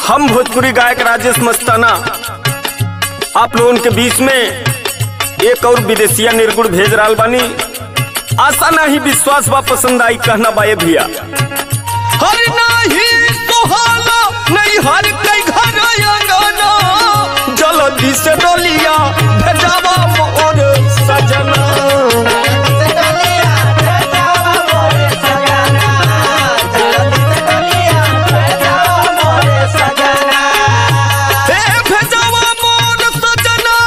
हम भोजपुरी गायक राजेश मस्ताना आप लोगों के बीच में एक और विदेशिया निर्गुण भेज रहा बानी आशा नहीं विश्वास बा पसंद आई कहना बाए भैया हर नाही सुहाला नहीं हर कई घर अंगना जल्दी से डोलिया भेजावा मोर सजना हे भेजावा मोर सजना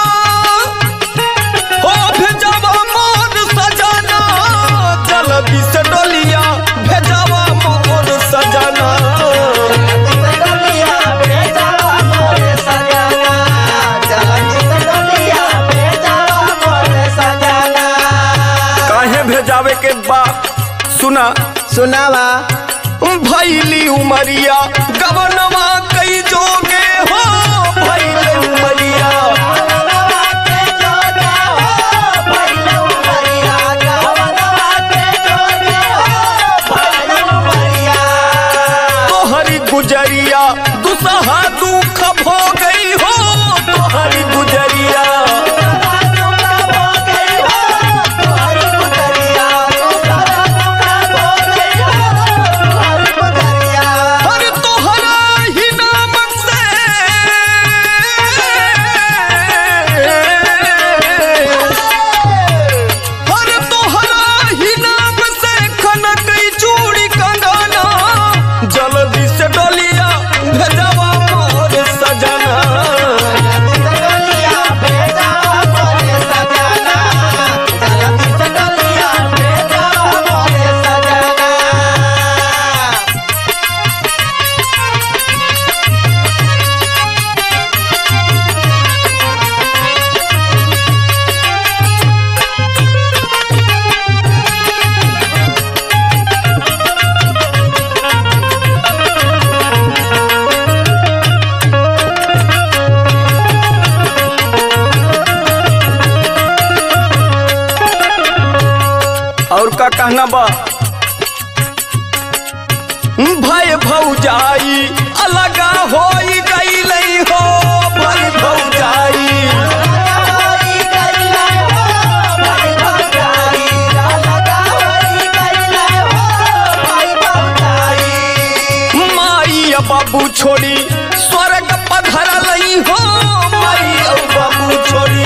हो भेजावा मोर सजना जल्दी से डोलिया भेजावा मोर सजना काहे भेजावे के बा सुना सुनावा भैली उमरिया गवनवा कई जोगे हो भैली उमरिया तोहरी गुजरिया दुसहा दुख भो गई हो तोहरी गुजरिया हर तोहरा ही नाम से हर तोहरा ही नाम से खनक चूड़ी कंगना जल्दी से डोलिया भेजवा मोर सजना और का कहना बा भय भौजाई अलगा होई गई हो भय भौजाई माई आ बाबू छोड़ी स्वर्ग पधर लई हो माई और बाबू छोड़ी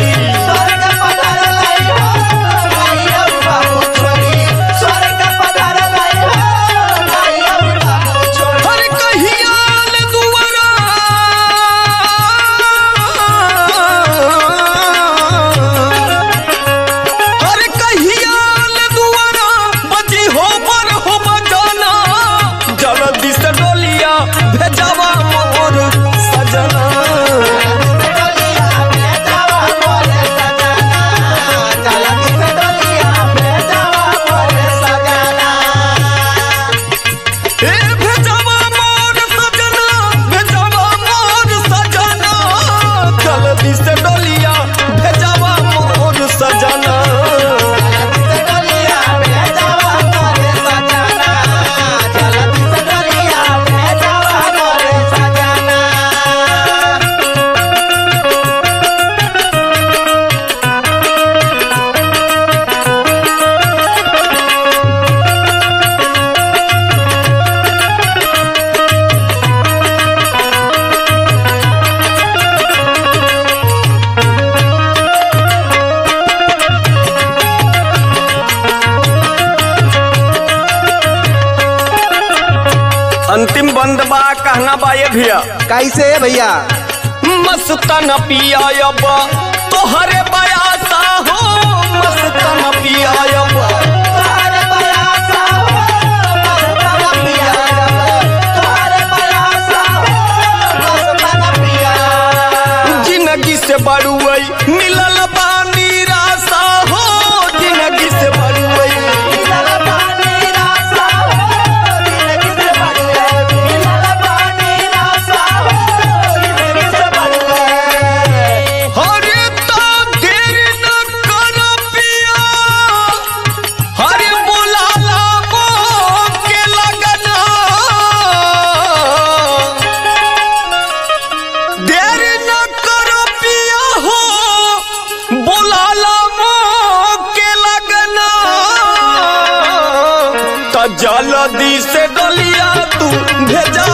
हर कहियाल दुआरा हर कहियाल दुआरा बजी हो पर हो बजाना जल्दी से डोलिया भेजावा मोर सजना ए भेजावा मोर सजना भेजावा मोर सजना जल्दी से डोलिया भेजावा मोर सजना अंतिम बंद बा कहना बा ये भैया कैसे भैया मस्तन पियाब तोहरे बयासा हो मस्तन पियाब जिंदगी से बड़ुई मिलल बा निराशा हो जिंदगी से बड़ुई हरे तो दे जलदी से डलिया तू भेजा